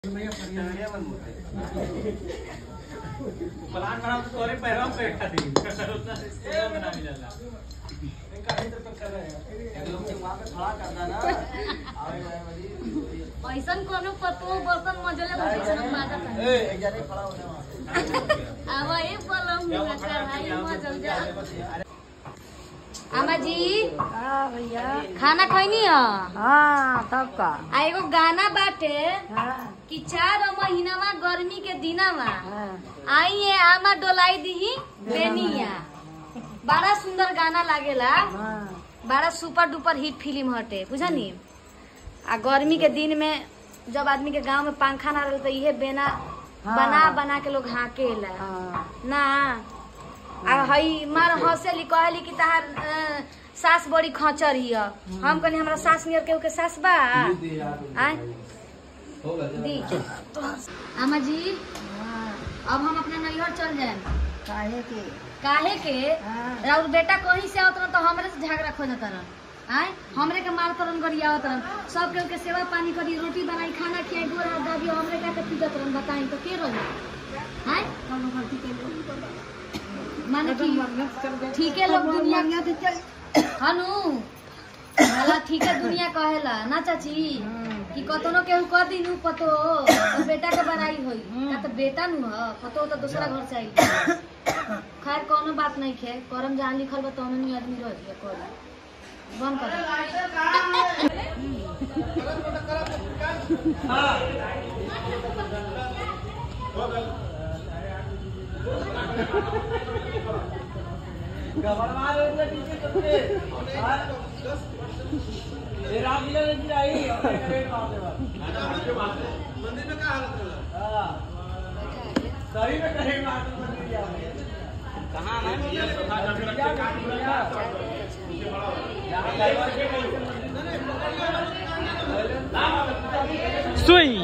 Plan बना तो तोरे पैरों पे बैठा थी उतना से बना मिला ऐसन कोनो पतो बर्तन मजले बर्तन मागत आवा ए पलम मुला कढ़ाई मजल जा आमा जी हाँ भैया खाना खैनी ह हाँ तब का आ एगो गाना बाटे हाँ कि चार महीनावा गर्मी के दिनावा हाँ आई है आमा डोलाई दीही बेनिया बड़ा सुंदर गाना लागेला हाँ बड़ा सुपर डुपर हिट फिल्म हटे बुझनी आ गर्मी के दिन में जब आदमी के गांव में पंखा ना रहे तो इहे बेना हाँ। बना बना के लोग हाकेला हाँ ना आ हई मार हंसेली कहली कि तहार अ, सास बड़ी खचर हिय हम कहनी हमरा सास नियर केहू के सास बा आय दी आमा जी हाँ अब हम अपना नैहर चल जाए काहे के काहे के हाँ राउर बेटा कहीं से आवत रहन तो हमरे से झगड़ा खोजत रहन आय हमरे के मार करन गरियावत रहन सब केहू के सेवा पानी करी रोटी बनाई खाना खियाई गोर हाथ दाबी हमरे का के पीटत रहन बताई तो के रही आय कौनो गलती के माने कि ठीक है लोग दुनिया हनु भला ठीक है दुनिया कहेला ना चाची कि कतनो केहू कह दिनु पतो तो बेटा के बनाई होई का तो बेटा नु ह पतो तो दूसरा घर से आई खैर कोनो बात नहीं खे करम जहाँ लिखल बा तौन नहीं आदमी रह गया कर बंद कर सुई